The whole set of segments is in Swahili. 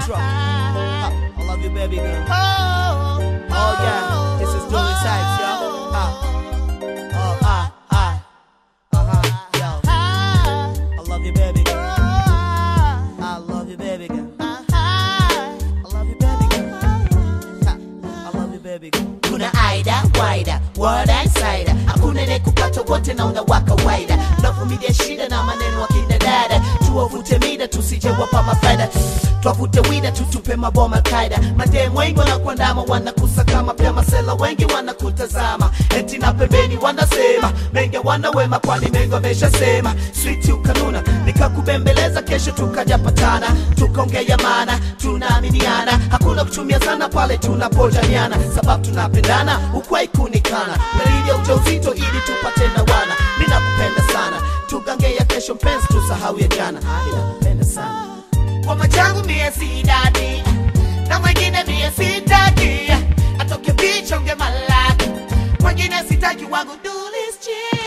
Citra. Ha, I love you, baby girl. Oh yeah, this is Dooley Sykes, yo. Ha. Oh, ah, ah. Uh-huh, yo. I love you, baby girl. I love you, baby girl. I love you, baby girl. Ha, I love you, baby girl. kuna aida waida word insider hakuna ne kupata wote na una kawaida tunavumilia shida na maneno akina dada tuwavute mida tusije wapa mafaida twavute wida tutupe maboma kaida madem wengi wanakuandama wanakusaka mapema sela wengi wanakutazama eti na pembeni wanasema menge wanawema kwani mengi wameshasema switi ukanuna nikakubembeleza kesho tukajapatana tukaongea maana tunaaminiana hakuna kutumia sana pale tunapojaniana sababu tunapendana ukwai kunikana dalili ya ujauzito ili tupate na wana ninakupenda sana tugange ya kesho mpenzi tusahau ya jana ninakupenda sana kwa machangu mie sidadi na mwingine mie sitaki atoke picha unge malaki mwingine sitaki wangu dulischi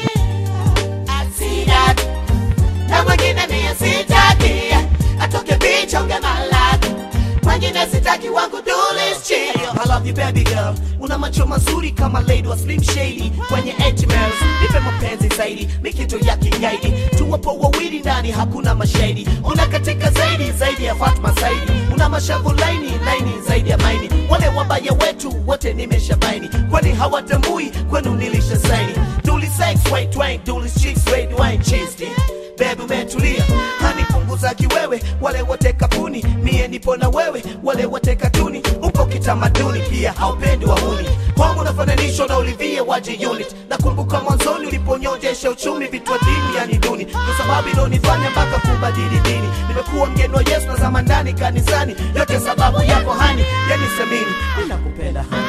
asidadi na mwingine mie sitaki atoke picha unge malaki mwingine sitaki wangu dulischi I love you baby girl una macho mazuri kama lady wa slim shady kwenye emails nipe mapenzi zaidi mikito ya kigaidi tuwapo wawili ndani hakuna mashahidi una katika zaidi zaidi ya Fatma zaidi una mashavu laini laini zaidi ya maini wale wabaya wetu wote nimeshabaini kwani hawatambui kwenu nilisha saini duli sex white wine duli chicks red wine cheese Baby umetulia hani punguza kiwewe wale wote kapuni mie nipo na wewe wale wote katuni upo kitamaduni pia haupendi wahuni kwangu unafananishwa na ulivie waje unit nakumbuka mwanzoni uliponyonjesha uchumi vitu dini yani duni kwa sababu ilonifanya mpaka kubadili dini nimekuwa mgeni wa yesu na zama ndani kanisani yote sababu yako hani yani semini ninakupenda hani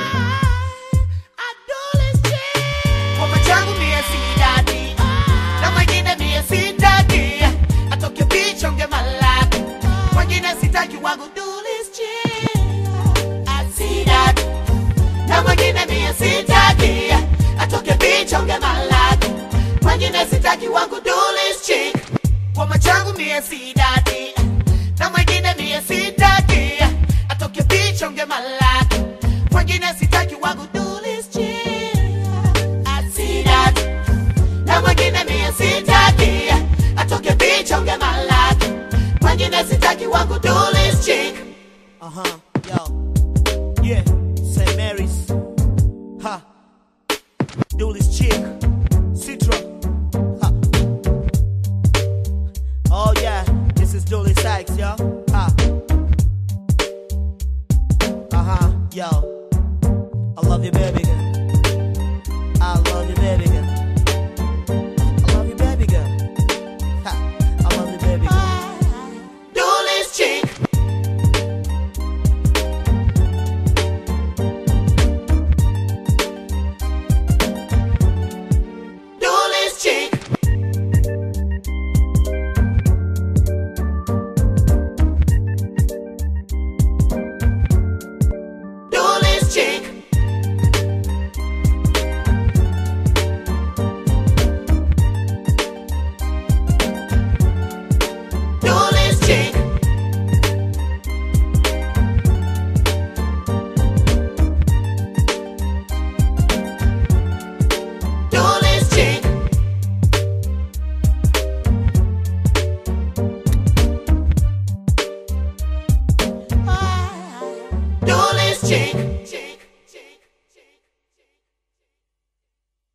kwa machangu mie sidadi na mwingine mie sitaki atoke picha unge malaki mwingine sitaki wangu dulischi asidadi na mwingine mie sitaki atoke picha unge malaki mwingine sitaki wangu dulischi kwa machangu mie sidadi na mwingine mie sitaki atoke picha unge malaki mwingine sitaki wangu dulischi asidadi na mwingine mie sitaki atoke picha unge malaki mwingine sitaki wangu dulis chick Uh-huh, yo. Yeah, St. Mary's. Ha. Dooley's chick. Citra. Ha. Oh yeah, this is Dooley Sykes, yo. Ha. Uh-huh, yo. I love you, baby girl. I love you, baby girl. I love you, baby girl. Ha. I love you, baby girl. dulis chick dulis chick dulis chick dulis chick dulis chick dulis chick